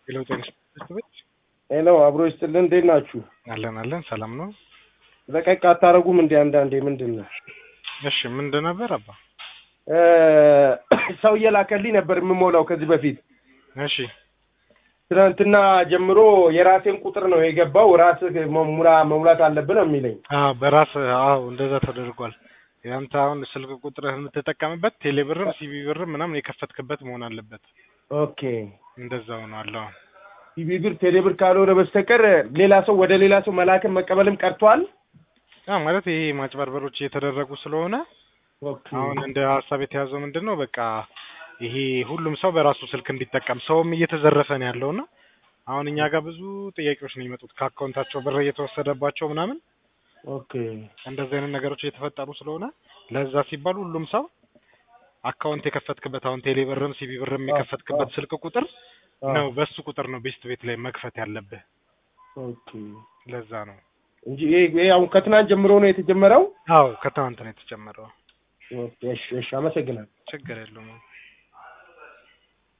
ሄሎ ጤና ይስጥልኝ። ሄሎ አብሮ ይስጥልን። እንዴት ናችሁ? አለን አለን፣ ሰላም ነው። ለቀቅ አታረጉም እንዴ? አንዳንዴ ምንድን ነው እሺ ምንድን ነበር አባ? እ ሰው እየላከልኝ ነበር የምሞላው ከዚህ በፊት እሺ ትናንትና ጀምሮ የራሴን ቁጥር ነው የገባው። ራስህ መሙላ መሙላት አለብህ ነው የሚለኝ። አዎ በራስ አዎ እንደዛ ተደርጓል። ያንተ አሁን ስልክ ቁጥርህ የምትጠቀምበት ቴሌብርም ሲቢ ብርም ምናምን የከፈትክበት መሆን አለበት። ኦኬ እንደዛ ሆኗል። አዎ ቲቪ ብር ቴሌብር ካልሆነ በስተቀር ሌላ ሰው ወደ ሌላ ሰው መላክን መቀበልም ቀርቷል። አዎ ማለት ይሄ ማጭበርበሮች እየተደረጉ ስለሆነ ኦኬ አሁን እንደ ሀሳብ የተያዘው ምንድን ነው በቃ ይሄ ሁሉም ሰው በራሱ ስልክ እንዲጠቀም ሰውም እየተዘረፈ ነው ያለውና አሁን እኛ ጋር ብዙ ጥያቄዎች ነው የሚመጡት ከአካውንታቸው ብር እየተወሰደባቸው ምናምን ኦኬ እንደዚህ አይነት ነገሮች እየተፈጠሩ ስለሆነ ለዛ ሲባል ሁሉም ሰው አካውንት የከፈትክበት አሁን ቴሌ ብርም ሲቢ ብርም የከፈትክበት ስልክ ቁጥር ነው በሱ ቁጥር ነው ቤስት ቤት ላይ መክፈት ያለብህ። ኦኬ ለዛ ነው። እንጂ ይሄ ይሄ አሁን ከትናንት ጀምሮ ነው የተጀመረው። አዎ ከትናንት ነው የተጨመረው። ኦኬ እሺ እሺ፣ አመሰግናለሁ። ችግር የለውም።